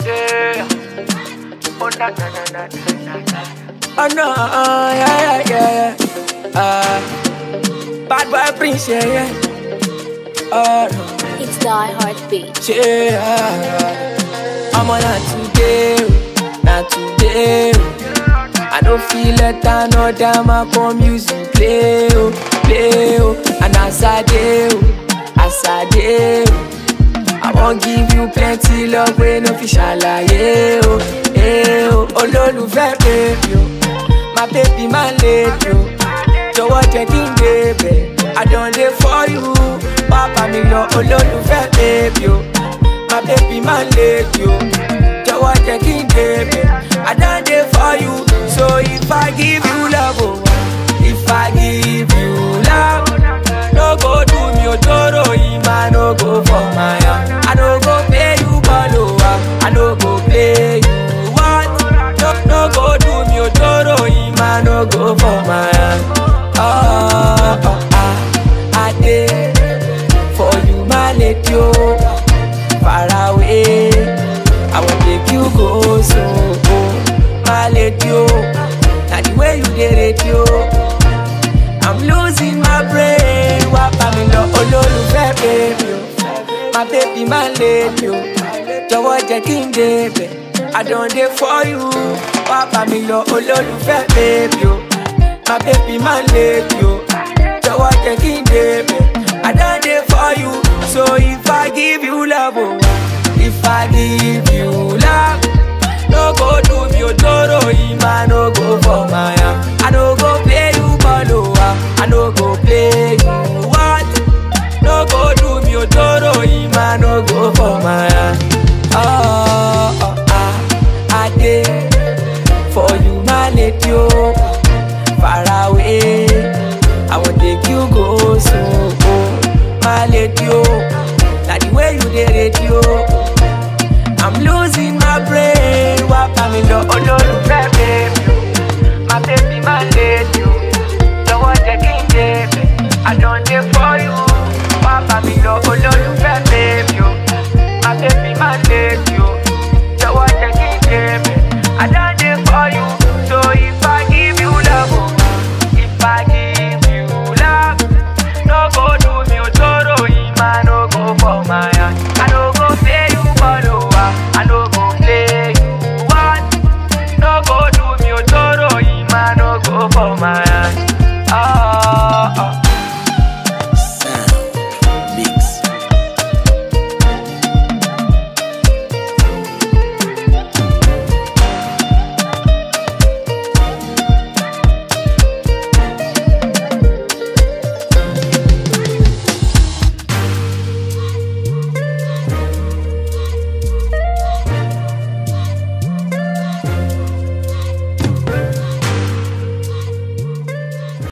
Yeah. Oh, na, na, na, na, na, na. Oh no, uh, yeah, yeah, yeah, yeah. Uh, bad boy prince, yeah, yeah. Oh no, It's Die Heartbeat. yeah. I'm on not today, oh, not today. oh. I don't feel let another man come music play, oh, play, oh. And as I do, as I do, I won't give you plenty love when no fish alaye, oh, eh, oh. Olólùfẹ́ baby, oh. My baby, my lady, oh. Jọ̀wọ́ jẹ́ kí n débẹ̀. I don dey for you. Pápá mi lọ olólùfẹ́ baby, oh. My baby, my lady, oh. Jọ̀wọ́ jẹ́ kí n débẹ̀. I don dey for you. So if I give you love, oh, if I give you love, no go do me otoro ima no go for my hand. I no go pay you bolo, I no go play you what? No, no go do me otoro ima no go for my hand. Oh, oh, ah, I did for you, my lady, oh, far away. I will take you go so, oh, my lady, oh, now the way you did it, oh. I'm losing my brain. Wapa mi lọ olólùfẹ́ baby o. My baby my lady o. Jọ̀wọ́ jẹ́ kí n débẹ̀. I don dey for you. Wapa mi lọ olólùfẹ́ baby o. My baby my lady o. Jọ̀wọ́ jẹ́ kí n débẹ̀. I don dey for you. So if I give you love o. If I give you love. No go do me otoro ima no go for my hand.